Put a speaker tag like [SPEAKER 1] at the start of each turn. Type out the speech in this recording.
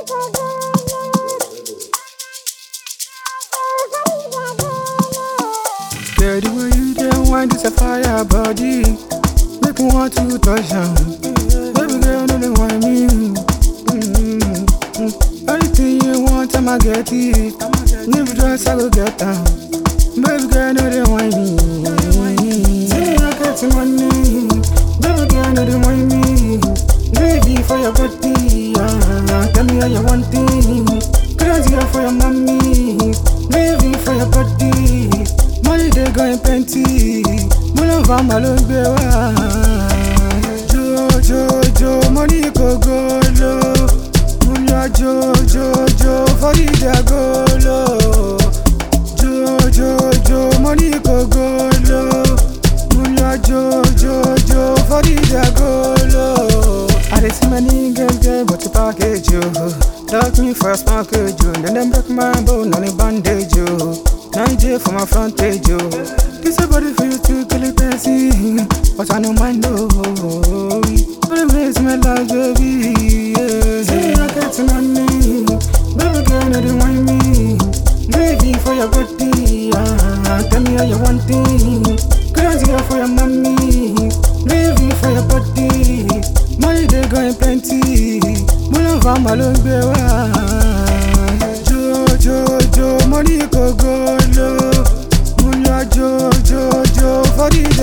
[SPEAKER 1] Girl, the way you dey wind is a fire body. Make me want to touch am. Baby girl, no dey whine me. Mm-hmm. Anything you want, I'ma get it. If dress, I go get am. Baby girl, no dey whine me. Say I get money. Baby girl, no dey whine me. Baby for your body, ah, tell me how you want it. Crazy for your mommy, baby for your body. Money dey going plenty, mo lọ fa màá ló ń gbé wá. Jo jo jo, money kò gòlò. Mo lọ jo jo jo, fọ́yì dẹ̀ gòlò. Jo jo jo, money kò gòlò. Mo lọ jo jo jo, fọ́yì dẹ̀ gòlò. I dey see many game game, but the package yo. Lock me for a package yo. Then them break my bone on a bandage yo. 9J for my front page yo. This a body for you to kill it fancy, but I don't mind no. But it makes me love baby. Yeah. Say I got some money, baby girl, no dey whine me. Baby for your body, ah, tell me how you want it. Crazy for your mommy, baby for your body. Money dey going plenty, mo lọ fa màá ló ń gbé wá. Jo jo jo, money kò gòlò, mo lọ jo jo jo, fọ́dí